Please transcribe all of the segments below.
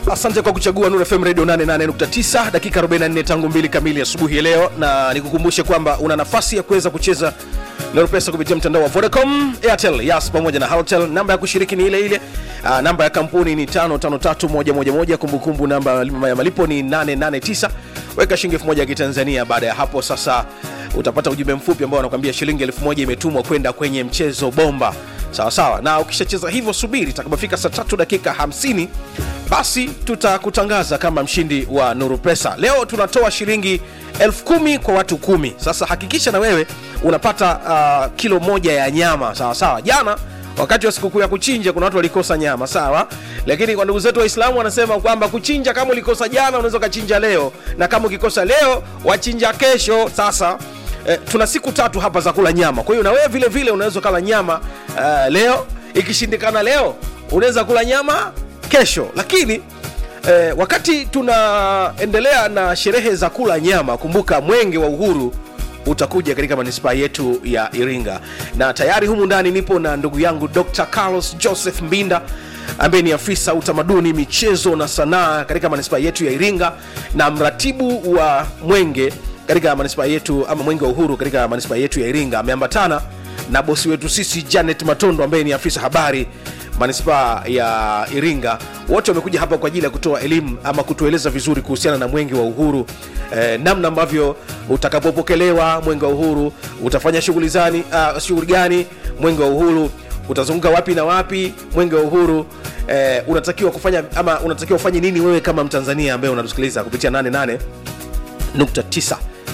asante kwa kuchagua Nuru FM Radio 88.9 dakika 44 tangu mbili kamili asubuhi ya leo, na nikukumbushe kwamba una nafasi ya kuweza kucheza Nuru Pesa kupitia mtandao wa Vodacom, Airtel, Yas pamoja na Halotel. Namba ya kushiriki ni ile ile. Aa, namba ya kampuni ni 553111. Kumbukumbu namba ya malipo ni 889. Weka shilingi 1000 ya Kitanzania. Baada ya hapo sasa utapata ujumbe mfupi ambao unakwambia shilingi 1000 imetumwa kwenda kwenye mchezo bomba sawa sawa na ukishacheza hivyo subiri itakapofika saa tatu dakika 50 basi tutakutangaza kama mshindi wa nuru pesa leo tunatoa shilingi elfu kumi kwa watu kumi sasa hakikisha na wewe unapata uh, kilo moja ya nyama sawa sawa jana wakati wa sikukuu ya kuchinja kuna watu walikosa nyama sawa lakini kwa ndugu zetu waislamu wanasema kwamba kuchinja kama ulikosa jana unaweza ukachinja leo na kama ukikosa leo wachinja kesho sasa eh, tuna siku tatu hapa za kula nyama kwa hiyo na wewe vile vile unaweza kula nyama uh, leo ikishindikana leo unaweza kula nyama kesho lakini eh, wakati tunaendelea na sherehe za kula nyama kumbuka mwenge wa uhuru utakuja katika manispaa yetu ya iringa na tayari humu ndani nipo na ndugu yangu dr carlos joseph mbinda ambaye ni afisa utamaduni michezo na sanaa katika manispaa yetu ya iringa na mratibu wa mwenge katika manispaa yetu ama mwenge wa uhuru katika manispaa yetu ya iringa ameambatana na bosi wetu sisi janet matondo ambaye ni afisa habari manispaa ya iringa wote wamekuja hapa kwa ajili ya kutoa elimu ama kutueleza vizuri kuhusiana na mwenge wa uhuru eh, namna ambavyo utakapopokelewa mwenge wa uhuru utafanya shughuli zani uh, shughuli gani mwenge wa uhuru utazunguka wapi na wapi mwenge wa uhuru eh, unatakiwa kufanya ama unatakiwa ufanye nini wewe kama mtanzania ambaye unatusikiliza kupitia 88.9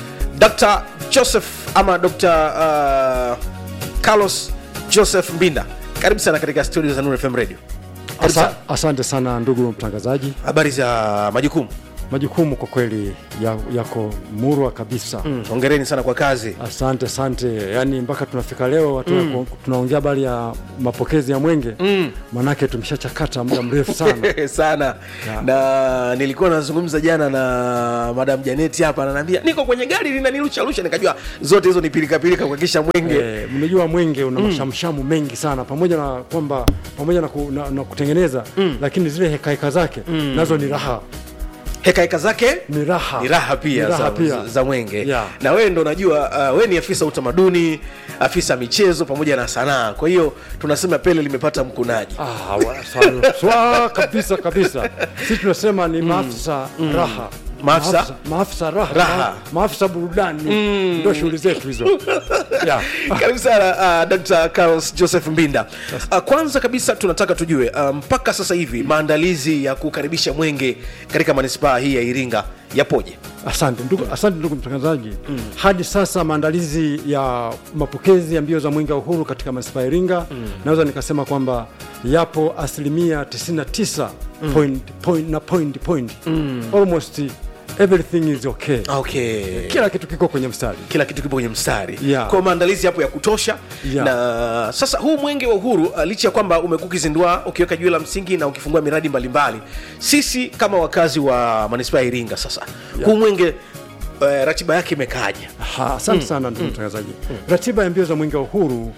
dr joseph ama dr uh, carlos joseph mbinda karibu sana katika studio za Nuru FM radio Karibu Asa, sana. asante sana ndugu mtangazaji habari za majukumu majukumu kwa kweli ya, yako murwa kabisa mm. hongereni sana kwa kazi asante asante yaani mpaka tunafika leo mm. tunaongea habari ya mapokezi ya mwenge mm. manake tumeshachakata muda mrefu sana sana Ya. na nilikuwa nazungumza jana na madam janeti hapa ananiambia niko kwenye gari linanilushalusha nikajua zote hizo ni pilikapilika kuhakikisha mwenge Eh, mnajua mwenge una mashamshamu mengi sana pamoja na kwamba pamoja na, ku, na, na kutengeneza mm. lakini zile hekaheka zake mm. nazo ni raha hekaheka zake ni raha ni raha pia, Ni raha za, pia. za, za mwenge Yeah. na wewe ndo unajua uh, wewe ni afisa utamaduni afisa michezo pamoja na sanaa kwa hiyo tunasema pele limepata mkunaji Ah, wa- sawa. Swa kabisa kabisa sisi tunasema ni maafisa raha Maafisa? maafisa raha, Raha. Ma- maafisa burudani ndio shughuli zetu hizo yeah. karibu sana uh, dr carlos joseph mbinda uh, kwanza kabisa tunataka tujue uh, mpaka sasa hivi maandalizi ya kukaribisha mwenge katika manispaa hii ya iringa yapoje asante ndugu, asante ndugu mtangazaji mm. hadi sasa maandalizi ya mapokezi ya mbio za mwenge wa uhuru katika manispaa ya iringa mm. naweza nikasema kwamba yapo asilimia 99 mm. point, point, na point, point. Mm. almost everything is okay okay kila kitu kiko kwenye mstari kila kitu kipo kwenye mstari Yeah. kwa maandalizi hapo ya kutosha Yeah. na sasa huu mwenge wa uhuru uh, licha ya kwamba umekuwa ukizindua ukiweka jiwe la msingi na ukifungua miradi mbalimbali sisi kama wakazi wa manispaa ya iringa sasa yeah. huu mwenge uh, ratiba yake imekaaje Ha, asante mm. sana ndugu mtangazaji mm. ratiba ya mbio za mwenge wa uhuru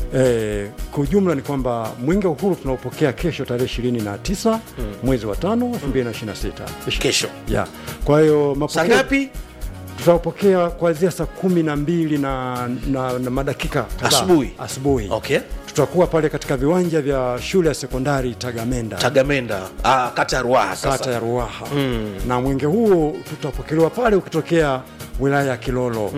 Eh, kwa ujumla ni kwamba mwenge wa uhuru tunaopokea kesho tarehe ishirini na tisa mm. mwezi wa tano elfu mbili na ishirini na sita kesho yeah. kwa hiyo saa mapokeo ngapi tutaupokea kuanzia saa kumi na mbili na, na, na madakika kadhaa. Asubuhi. asubuhi okay tutakuwa pale katika viwanja vya shule ya sekondari tagamenda tagamenda ah, kata ya ruaha sasa kata ya ruaha mm. na mwenge huo tutapokelewa pale ukitokea wilaya ya kilolo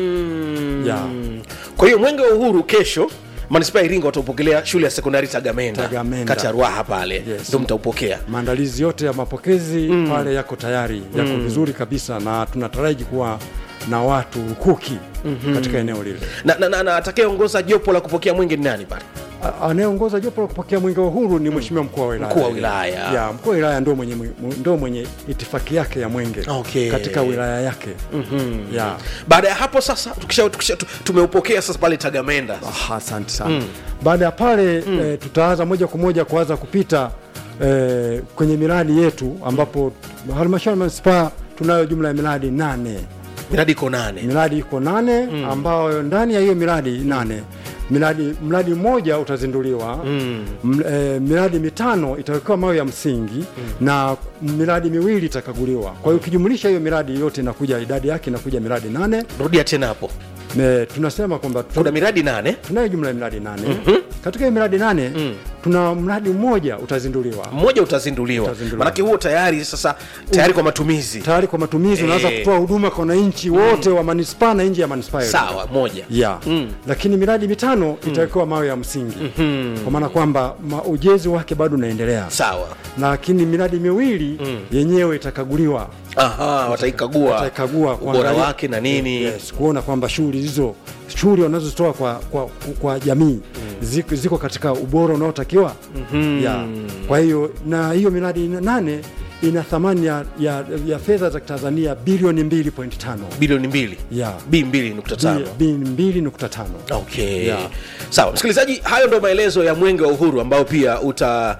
mm. Yeah. kwa hiyo mwenge wa uhuru kesho manispaa ya iringa wataupokelea shule ya sekondari tagamenda, Tagamenda. kata ya ruaha pale Yes. ndo mtaupokea maandalizi yote ya mapokezi mm. pale yako tayari yako mm. vizuri kabisa na tunataraji kuwa na watu lukuki mm-hmm. katika eneo lile na, na, na, na atakayeongoza jopo la kupokea mwenge ni nani pale A- anayeongoza jopo la kupokea mwenge wa uhuru ni mheshimiwa mkuu wa wilaya Mkuu wa wilaya. ya mkuu wa wilaya ndio mwenye, ndio mwenye itifaki yake ya mwenge Okay. katika wilaya yake mm-hmm. ya baada ya hapo sasa tukisha, tukisha, tu- tumeupokea sasa pale tagamenda Ah, asante sana mm. baada ya pale mm. eh, tutaanza moja kwa moja kuanza kupita eh, kwenye miradi yetu ambapo halmashauri ya manispaa tunayo jumla ya miradi nane miradi iko nane miradi iko nane mm. ambayo ndani ya hiyo miradi nane miradi mradi mmoja utazinduliwa mm. m, e, miradi mitano itawekewa mawe ya msingi mm. na miradi miwili itakaguliwa kwa hiyo ukijumulisha hiyo miradi yote inakuja idadi yake inakuja miradi nane rudia tena hapo Me, tunasema kwamba tu- kuna miradi nane tunayo jumla ya miradi nane mm-hmm. katika hiyo miradi nane mm. tuna mradi mmoja utazinduliwa mmoja utazinduliwa Utazinduliwa. manake huo tayari sasa tayari kwa matumizi tayari kwa matumizi unaweza Eh. kutoa huduma kwa wananchi wote wa manispaa na nje ya manispaa yote. sawa moja ya mm. lakini miradi mitano itawekewa mawe ya msingi mm-hmm. kwa maana kwamba ma- ujenzi wake bado unaendelea sawa lakini miradi miwili mm. yenyewe itakaguliwa aha wataikagua wataikagua ubora kuangalia- wake na nini yes, kuona kwamba shughuli hizo shughuli wanazozitoa kwa, kwa, kwa jamii mm. ziko, ziko katika ubora unaotakiwa mm-hmm. ya kwa hiyo na hiyo miradi nane ina thamani ya, ya, ya fedha za Tanzania bilioni 2.5 bilioni mbili ya b mbili nukta tano bilioni 2.5 okay Yeah. sawa msikilizaji hayo ndo maelezo ya mwenge wa uhuru ambao pia uta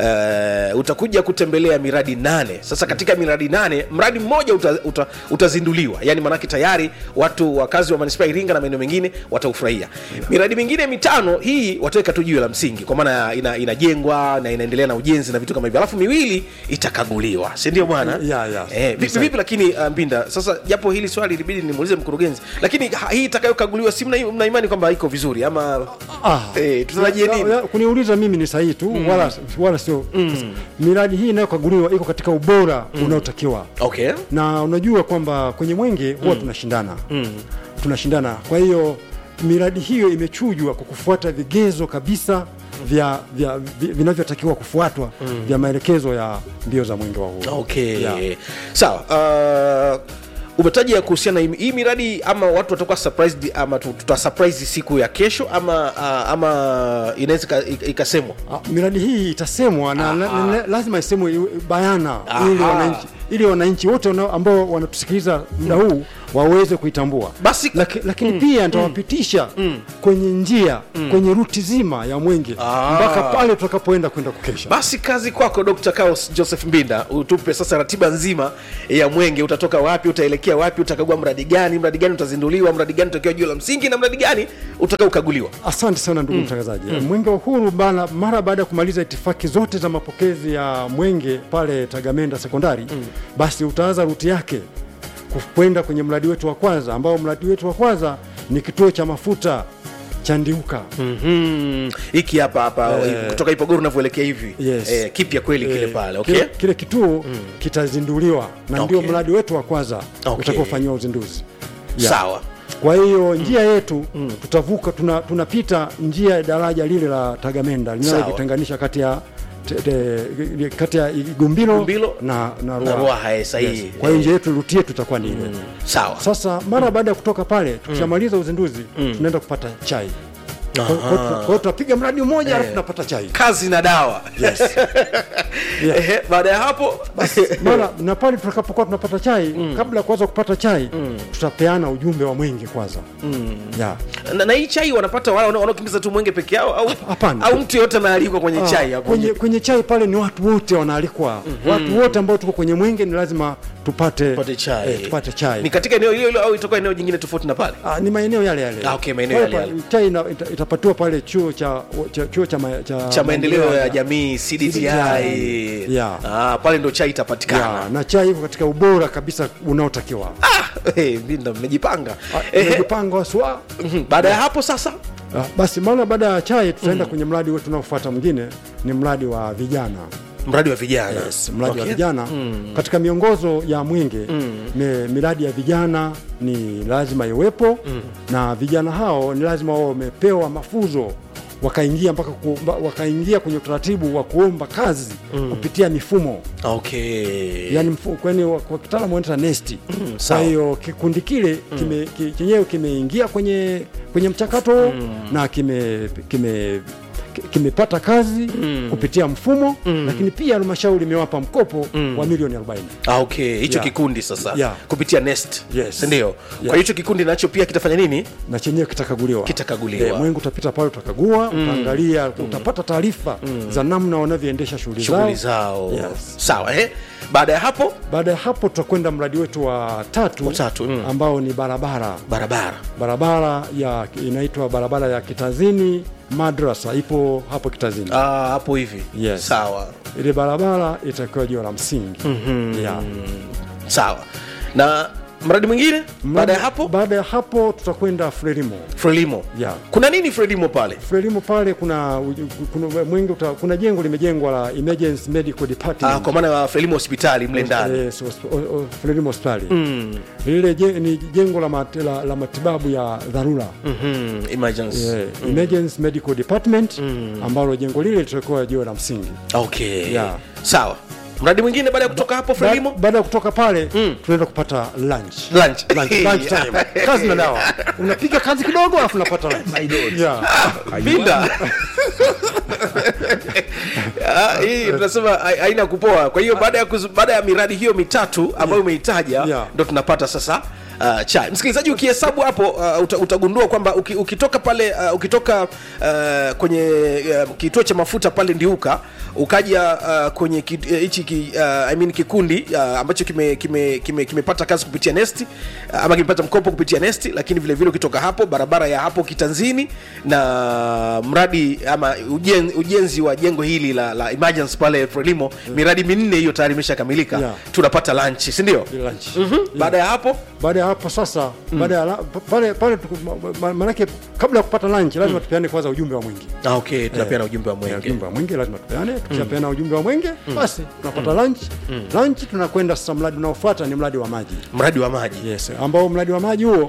uh, utakuja kutembelea miradi nane sasa katika miradi nane mradi mmoja uta, uta, utazinduliwa yani manake tayari watu wakazi wa manispaa ya iringa na maeneo mengine wataufurahia yeah. miradi mingine mitano hii wataweka tu jiwe la msingi kwa maana ina, inajengwa na inaendelea na ujenzi na vitu kama hivyo alafu miwili itakaguliwa sindio bwana Yeah, yeah. eh, vipi, vipi lakini uh, mbinda sasa japo hili swali ilibidi nimuulize mkurugenzi lakini ha- hii itakayokaguliwa si mna, mna imani kwamba iko vizuri ama Ah. eh, tutarajie Ya- nini ya- kuniuliza mimi ni sahihi tu mm. wala, wala sio mm. miradi hii inayokaguliwa iko katika ubora mm. unaotakiwa okay na unajua kwamba kwenye mwenge huwa tunashindana mm. tunashindana kwa hiyo miradi hiyo imechujwa kwa kufuata vigezo kabisa vya, vya vi- vinavyotakiwa kufuatwa mm. vya maelekezo ya mbio za mwenge wa uhuru okay Yeah. sawa uh, umetaja kuhusiana hii- hii miradi ama watu watakuwa surprised ama tu- tuta surprise siku ya kesho ama uh, ama inaweza ika- ika- ikasemwa Ah, miradi hii itasemwa na la, la, lazima isemwe iwe bayana Aha. ili wananchi ili wananchi wote wana- ambao wanatusikiliza muda huu waweze kuitambua Basi- Laki, lakini pia nitawapitisha kwenye njia kwenye ruti zima ya mwenge Ah. mpaka pale tutakapoenda kwenda kukesha basi kazi kwako dr Chaos joseph mbinda utupe sasa ratiba nzima ya mwenge utatoka wapi utaelekea wapi utakagua mradi gani mradi gani utazinduliwa mradi gani utakiwa juu la msingi na mradi gani utakaokaguliwa Asante sana ndugu mtangazaji. Mwenge wa Uhuru bana, mara baada ya kumaliza itifaki zote za mapokezi ya mwenge pale Tagamenda sekondari basi utaanza ruti yake kwenda kwenye mradi wetu wa kwanza, ambao mradi wetu wa kwanza ni kituo cha mafuta cha Ndiuka. Mhm. hiki hapa hapa kutoka ipogoro unavyoelekea hivi Yes. eh, kipya kweli kile Eh, pale okay kile, kile kituo kitazinduliwa na ndio Okay. mradi wetu wa kwanza Okay. utakaofanyiwa uzinduzi. Yeah. sawa Kwa hiyo njia yetu tutavuka, tuna- tunapita njia ya daraja lile la Tagamenda linalojitenganisha kati ya te- te- kati ya Igumbilo Igumbilo na, na na Ruaha. Ruaha, eh, sahihi. Yes. Kwa hiyo njia yetu ruti yetu itakuwa ni ile. sawa Sasa mara baada ya kutoka pale tukishamaliza uzinduzi tunaenda kupata chai. Kwa kwa- kwa hiyo tutapiga mradi mmoja alafu tunapata chai. kazi na dawa Yes. Ehe, baada ya hapo mara na pale tutakapokuwa tunapata chai kabla ya kuanza kupata chai tutapeana ujumbe wa mwenge kwanza. Yeah. na, na hii chai wanapata wale wana- wanaokimbiza tu mwenge peke yao au, Hapana. au mtu yote anaalikwa kwenye Ah, chai hapo kwenye, kwenye chai pale ni watu wote wanaalikwa watu wote ambao tuko kwenye mwenge ni lazima tupate, Tupate chai. eh, tupate chai ni katika eneo hilo hilo au itakuwa eneo jingine tofauti na pale Ah, ni maeneo yale yale Ah, okay, maeneo Pale yale pa- chai ina, ita, itapatiwa pale chuo cha, cha, chuo cha, ma- cha, cha maendeleo ya jamii cdti Yeah. ah, pale ndo chai itapatikana ya, na chai iko katika ubora kabisa unaotakiwa ah, hey, Mbinda mmejipanga Ah, Ehe, tumejipanga waswa mhm, baada ya hapo sasa Ah, basi mara baada ya chai tutaenda kwenye mradi wetu unaofuata mwingine ni mradi wa vijana mradi wa vijana yes, mradi Okay. wa vijana katika miongozo ya mwenge me, miradi ya vijana ni lazima iwepo na vijana hao ni lazima wao wamepewa mafunzo wakaingia mpaka ku, mba- wakaingia kwenye utaratibu wa kuomba kazi kupitia mifumo okay yani mfu, kwani wa- kwa kitaalamu wanaita nesti kwa sawa. hiyo kikundi kile kime, ki- chenyewe kimeingia kwenye kwenye mchakato na kime kime ki- kimepata kazi kupitia mfumo lakini pia halmashauri imewapa mkopo wa milioni 40 Ah, okay hicho Yeah. kikundi sasa Yeah. kupitia nest Yes. sindio Yeah. kwa hicho kikundi nacho pia kitafanya nini na chenyewe kitakaguliwa Kitakaguliwa. Eh, mwengu utapita pale utakagua utaangalia utapata taarifa za namna wanavyoendesha shughuli zao shughuli zao Yes. sawa eh? baada ya hapo baada ya hapo tutakwenda mradi wetu wa tatu, Wa tatu, mm. ambao ni barabara barabara barabara ya inaitwa barabara ya kitazini madrasa ipo hapo kitazini Ah, hapo hivi Yes. sawa ile barabara itakiwa jiwe la msingi yeah. sawa na mradi mwingine baada ya hapo baada ya hapo tutakwenda frelimo frelimo Yeah. kuna nini frelimo pale frelimo pale kuna, kuna, mwingi uta, kuna jengo limejengwa la emergency medical ah, department kwa maana ya frelimo hospitali mle ndani Eh, so- o- o- Frelimo hospitali lile je- ni jengo la, mat, la, la matibabu ya dharura Mhm, emergency yeah. emergency medical department ambalo jengo lile litakuwa jiwe la msingi okay Yeah. sawa mradi mwingine baada ya kutoka hapo Ba- frelimo baada ya kutoka pale tunaenda kupata lunch lunch Lunch, lunch time. kazi na dawa unapiga kazi kidogo alafu unapata lunch. yeah. pinda Ah, hii tunasema hai- haina kupoa kwa hiyo baada ya kuzu- baada ya miradi hiyo mitatu ambayo umeitaja Yeah. ndo tunapata sasa Uh, chai msikilizaji ukihesabu hapo uh, uta, utagundua kwamba uki, ukitoka pale uh, ukitoka uh, kwenye uh, kituo cha mafuta pale ndiuka ukaja uh, kwenye ki- eh, hichi ki, uh, I mean kikundi uh, ambacho kimepata kime, kime, kimepata kazi kupitia nesti uh, ama kimepata mkopo kupitia nesti lakini vile vile ukitoka hapo barabara ya hapo kitanzini na mradi ama ujen, ujenzi wa jengo hili la, la emergency pale frelimo miradi minne hiyo tayari imeshakamilika Yeah. tunapata lunch si ndio Ile lunch. baada ya hapo baada ya hapo sasa baada ya la- pale pale tuku- ma- ma- manake kabla ya kupata lunch lazima tupeane kwanza ujumbe wa mwingi ah, okay tunapeana ujumbe wa mwenge ujumbe wa mwenge lazima tupeane tukishapeana ujumbe wa mwenge basi tunapata lunch lunch tunakwenda sasa mradi unaofuata ni mradi wa maji mradi wa maji yes ambao mradi wa maji huo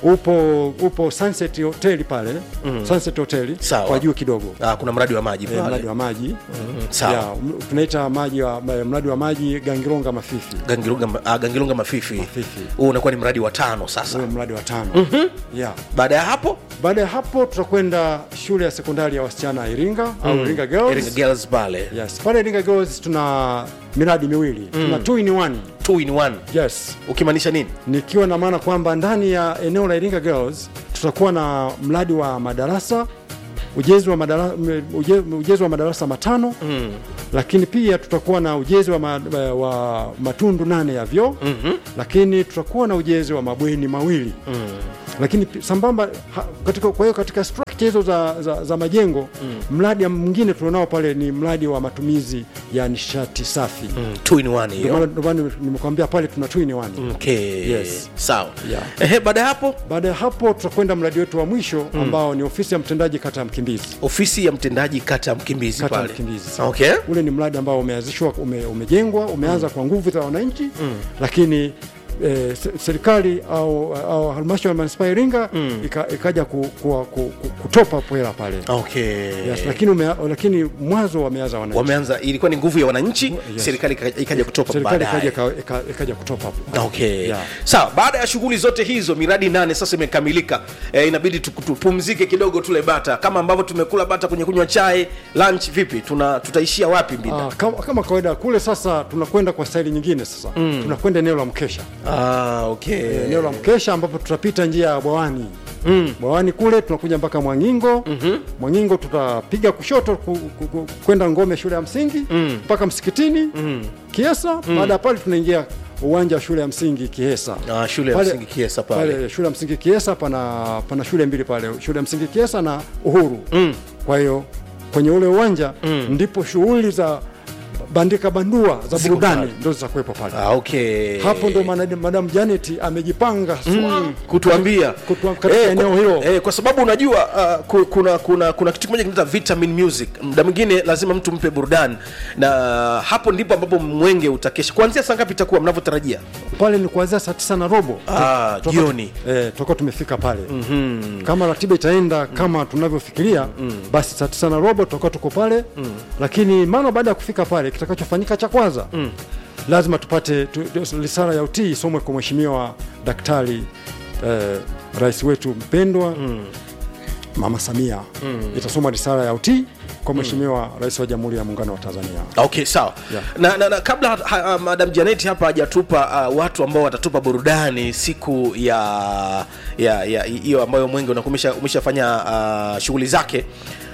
upo upo Sunset Hotel pale Sunset Hotel Sawa. kwa juu kidogo ah, kuna mradi wa maji Eh, pale mradi wa maji sawa Ya, m- tunaita maji wa mradi wa maji Gangilonga Mafifi Gangilunga, ah, Gangilunga mafifi Mafifi. huu unakuwa ni mradi wa tano sasa huo mradi wa tano yeah. baada ya hapo baada ya hapo tutakwenda shule ya sekondari ya wasichana Iringa au Iringa Girls Iringa Girls pale yes pale Iringa Girls tuna miradi miwili tuna two in one two in one yes ukimaanisha nini nikiwa na maana kwamba ndani ya eneo la Iringa Girls tutakuwa na mradi wa madarasa ujenzi wa madarasa, ujenzi wa madarasa matano mm. lakini pia tutakuwa na ujenzi wa, ma, wa matundu nane ya vyoo mm-hmm. lakini tutakuwa na ujenzi wa mabweni mawili mm. lakini pi- sambamba ha, katika, kwa hiyo katika structure hizo za, za, za majengo mm. mradi mwingine tulionao pale ni mradi wa matumizi ya nishati safi mm. mm, two in one ndio hiyo maana ndio maana nimekwambia pale tuna two in one okay Yes. sawa Yeah. ehe baada ya hapo baada ya hapo tutakwenda mradi wetu wa mwisho ambao ni ofisi ya mtendaji kata ya Mkimbizi. ofisi ya mtendaji kata ya mkimbizi Kata ya pale Mkimbizi. okay Ule ni mradi ambao umeanzishwa ume, umejengwa umeanza kwa nguvu za wananchi lakini eh, se- serikali au, au halmashauri ya manispaa ya Iringa ika, ikaja ku, ku, ku, ku, kutopa hela pale okay yes, lakini, ume, lakini mwanzo wameanza wananchi wameanza ilikuwa ni nguvu ya wananchi Yes. serikali ika- ikaja kutopa serikali baadaye ikaja ika- ika- ikaja kutopa hapo. okay Yeah. sawa baada ya shughuli zote hizo miradi nane sasa imekamilika e, inabidi tu- tupumzike kidogo tule bata kama ambavyo tumekula bata kwenye kunywa chai lunch vipi tuna tutaishia wapi mbida Ah, kama, kama kawaida kule sasa tunakwenda kwa staili nyingine sasa tunakwenda eneo la mkesha ah, okay eneo la mkesha ambapo tutapita njia ya bwawani mm. bwawani kule tunakuja mpaka mwangingo mm-hmm. mwangingo tutapiga kushoto ku- ku- ku- kwenda ngome shule ya msingi mpaka msikitini mm. kiesa baada ya pale tunaingia uwanja wa shule ya msingi kiesa Ah, shule ya Pale- msingi Kiesa pale. pale shule ya msingi kiesa pana, pana shule mbili pale shule ya msingi kiesa na uhuru mm. kwa hiyo kwenye ule uwanja mm. ndipo shughuli za bandika bandua za Ziko burudani pale. ndo zitakuwepo pale ah, okay hapo ndo mana- madam Janet amejipanga swa kutuambia Kutua- katika eneo kwa, hilo. eh, kwa sababu unajua uh, ku- kuna kuna kuna kitu kimoja kinaitwa vitamin music muda mwingine lazima mtu mpe burudani na hapo ndipo ambapo mwenge utakesha kuanzia saa ngapi itakuwa mnavyotarajia pale ni kuanzia saa tisa na robo Ah, Toka- jioni. eh, toka tumefika pale mm-hmm. kama ratiba itaenda kama tunavyofikiria mm. basi saa tisa na robo tutakuwa tuko pale mm. lakini mara baada ya kufika pale kitakachofanyika cha kwanza mm. lazima tupate tu, tu, risala ya utii isomwe kwa mheshimiwa daktari eh, rais wetu mpendwa mm. mama samia mm. itasoma risala ya utii kwa mheshimiwa rais wa jamhuri ya muungano wa tanzania okay sawa Yeah. na, na, na kabla ha, uh, madam janet hapa hajatupa uh, watu ambao watatupa burudani siku ya ya ya hiyo ambayo mwenge unakuwa umesha- umeshafanya uh, shughuli zake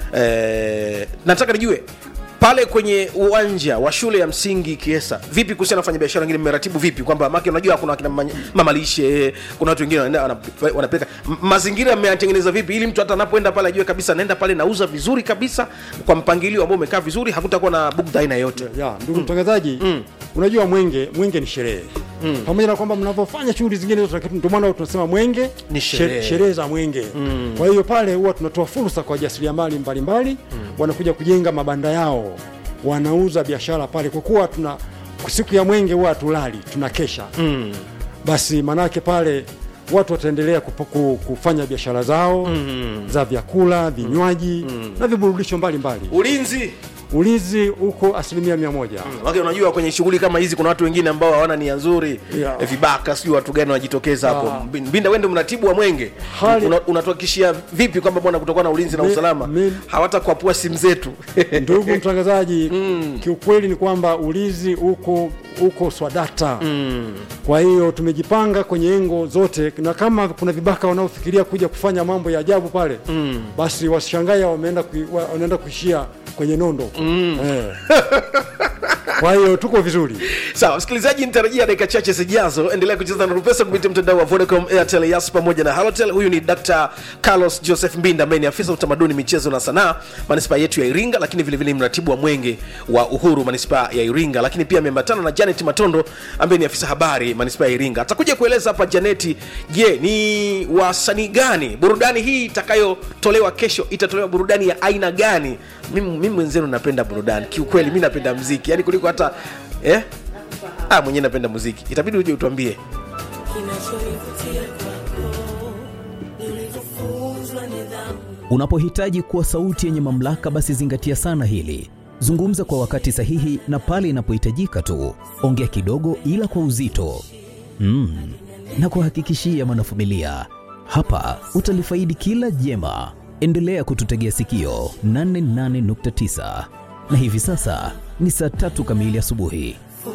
eh, nataka nijue pale kwenye uwanja wa shule ya msingi kiesa vipi kuhusiana na wafanya biashara wengine mmeratibu vipi kwamba make unajua kuna akina manya- mama lishe kuna watu wengine wanaenda wanap- wanapeleka M- mazingira mmeyatengeneza vipi ili mtu hata anapoenda pale ajue kabisa naenda pale nauza vizuri kabisa kwa mpangilio ambao umekaa vizuri hakutakuwa na bugdha aina yoyote ya ndugu mtangazaji unajua mwenge mwenge ni sherehe pamoja na kwamba mnavyofanya shughuli zingine zote lakini ndio maana tunasema mwenge Ni she- sherehe. sherehe za mwenge kwa hiyo pale huwa tunatoa fursa kwa wajasiriamali mbalimbali wanakuja kujenga mabanda yao wanauza biashara pale kwa kuwa tuna siku ya mwenge huwa hatulali tunakesha basi manake pale watu wataendelea kupo- ku- kufanya biashara zao za vyakula vinywaji na viburudisho mbalimbali ulinzi ulinzi uko asilimia mia moja Wake unajua kwenye shughuli kama hizi kuna watu wengine ambao hawana nia nzuri Yeah. eh, vibaka sijui watu gani wanajitokeza hapo Ah. Mbin- mbinda wende mratibu wa mwenge Hali- Una- unatuhakikishia vipi kwamba bwana kutokuwa na ulinzi na Mi- usalama mi- hawatakuapua simu zetu ndugu mtangazaji kiukweli ni kwamba ulinzi uko uko swadata kwa hiyo tumejipanga kwenye engo zote na kama kuna vibaka wanaofikiria kuja kufanya mambo ya ajabu pale basi wasishangae wameenda kui, wa- wanaenda kuishia kwenye nondo eh. kwa hiyo tuko vizuri sawa msikilizaji nitarajia dakika chache zijazo endelea kucheza na rupesa kupitia mtandao wa vodacom airtel yas pamoja na halotel huyu ni dr carlos joseph mbinda ambaye ni afisa utamaduni michezo na sanaa manispaa yetu ya iringa lakini vilevile ni mratibu wa mwenge wa uhuru manispaa ya iringa lakini pia ameambatana na janet matondo ambaye ni afisa habari manispaa ya iringa atakuja kueleza hapa janeti je ni wasanii gani burudani hii itakayotolewa kesho itatolewa burudani ya aina gani mimi mimi mwenzenu napenda burudani kiukweli mi napenda mziki yani kuliko hata eh? ah, mwenyewe napenda muziki itabidi uje utuambie kinachonivutia kwako ni ulivyofunzwa nidhamu Unapohitaji kuwa sauti yenye mamlaka, basi zingatia sana hili. Zungumza kwa wakati sahihi na pale inapohitajika tu. Ongea kidogo, ila kwa uzito mm. na kuhakikishia mwanafamilia, hapa utalifaidi kila jema. Endelea kututegea sikio 88.9 na hivi sasa ni saa tatu kamili asubuhi.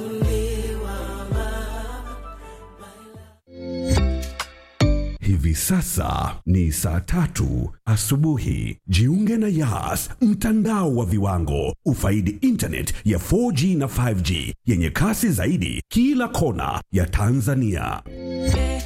Hivi sasa ni saa tatu asubuhi. Jiunge na Yas, mtandao wa viwango. Ufaidi internet ya 4G na 5G yenye kasi zaidi kila kona ya Tanzania.